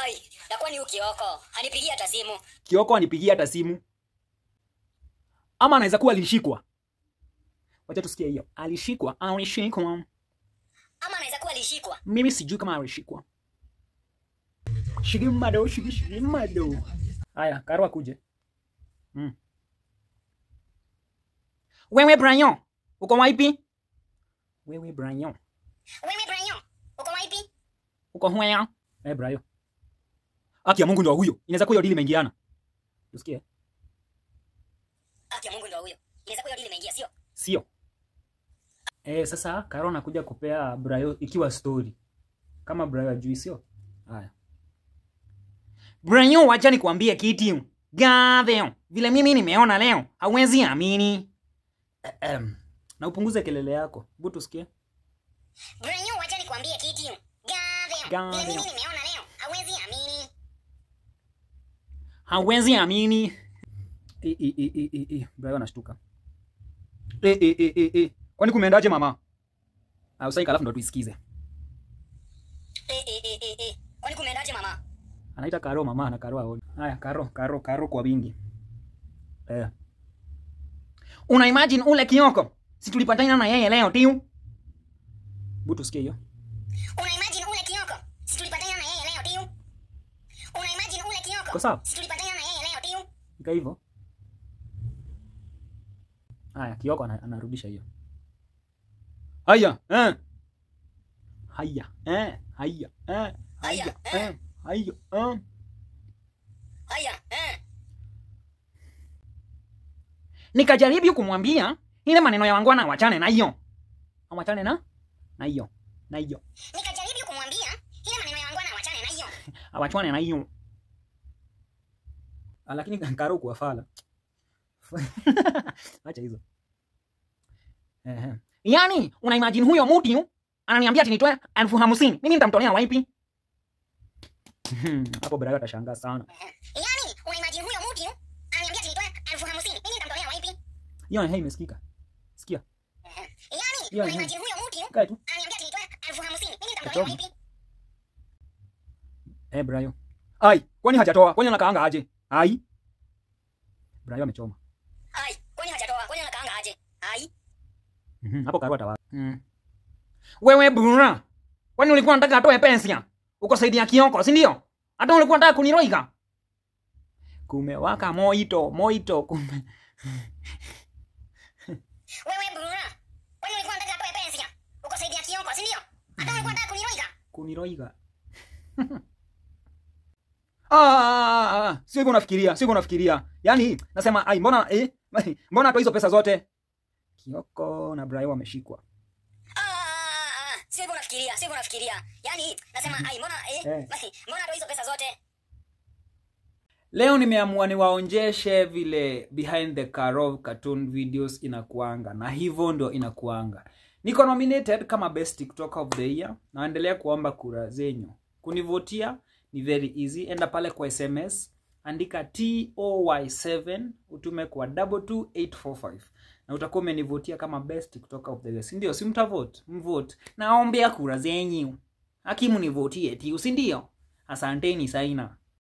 Ai, na kwani huyu Kioko hanipigia hata simu? Kioko anipigia hata simu, ama anaweza kuwa alishikwa. Wacha tusikie hiyo. Alishikwa, alishikwa. Ama anaweza kuwa alishikwa. Mimi sijui kama alishikwa. Shigimado, shigi shigimado. Haya, Karo akuje. Mm. Wewe Brian, uko wapi? Wewe Brian, Wewe Brian, uko wapi? uko hwea? Eh, Brian. Aki ya Mungu ndo huyo. Inaweza kuwa hiyo dili imeingiana. Tusikie. Haki ya Mungu ndio huyo. Inaweza kuwa hiyo deal imeingia, sio? Sio. Eh, sasa Karo anakuja kupea Brayo ikiwa story. Kama Brayo ajui sio? Haya. Brayo, wacha nikwambie kitu. Gadheo, vile mimi nimeona leo, hauwezi amini. Ahem. Na upunguze kelele yako. Hebu tusikie. Brian, wacha nikwambie kitu. Gaveo. Gaveo. Vile mimi nimeona leo, hauwezi amini. Hauwezi amini. E, e, e, e, e, e. Brayo anashtuka. E, e, e, e, e. Kwani kumeendaje mama? Ah, usaika alafu ndo tuisikize. Eh eh eh eh eh. Kwani kumeendaje mama? Anaita Karo mama na Karo aoni. Haya, Karo, Karo, Karo kwa wingi. Eh. Una imagine ule Kioko? Si tulipatana na yeye leo tiu. Butu sikia hiyo. Una imagine ule Kioko? Si tulipatana na yeye leo tiu. Una imagine ule Kioko? Kwa sawa? Si tulipatana na yeye leo tiu. Ika hivyo. Haya, Kioko ana- anarudisha hiyo. Haya, eh. Haya, eh. Haya, eh. Haya, eh. Haya, eh. Haya, eh. Nikajaribu kumwambia ile maneno ya wangwana wachane na hiyo. Awachane na na hiyo. Na hiyo. Nikajaribu kumwambia ile maneno ya wangwana wachane na hiyo. awachwane na hiyo Ah, lakini Karo kuwa fala acha hizo Ehe. yaani una imagine huyo mtu ananiambia ati nitoe elfu hamsini mimi nitamtolea wapi hapo Brayo atashangaa sana Yaani, una imagine huyo mtu ananiambia ati nitoe elfu hamsini. Mimi nitamtolea wapi? hiyo ehe imesikika sikia Yaani, Hiyo, una hiyo. imagine huyo mtu kae tu ananiambia ati nitoe elfu hamsini. Mimi nitamtolea Katobu. wapi? eh Brayo ai kwani hajatoa kwani anakaanga aje ai Brayo amechoma Ai, kwani hajatoa? Kwani anakaanga aje? Ai. Mhm, hapo Karo atawa mm. wewe bura kwani ulikuwa unataka atoe pesa ukasaidia Kioko si ndio hata ulikuwa unataka kuniroiga kumewaka moito moito kume Wewe Bruna, kwani ulikuwa unataka atoe pesa? Ukasaidia Kioko, si ndio? Hata ulikuwa unataka kuniroiga? kuniroiga ah, ah, ah, sio hivyo unafikiria sio hivyo unafikiria yaani nasema ai mbona eh, mbona atoa hizo pesa zote Kioko na Brayo wameshikwa Ah, ah, ah, sio hivyo unafikiria, sio hivyo unafikiria. Yaani nasema ai mbona eh, Eh. basi mbona atoa hizo pesa zote? Leo nimeamua niwaonjeshe vile behind the Karo cartoon videos inakuanga, na hivyo ndio inakuanga. Niko nominated kama best TikToker of the year. Naendelea kuomba kura zenyu. Kunivotia ni very easy, enda pale kwa SMS, andika TOY7 utume kwa 22845 na utakuwa umenivotia kama best TikToker of the year, si ndio? Si mtavote, mvote. Naombea kura zenyu, hakimu nivotie tiu, si ndio? Asanteni saina.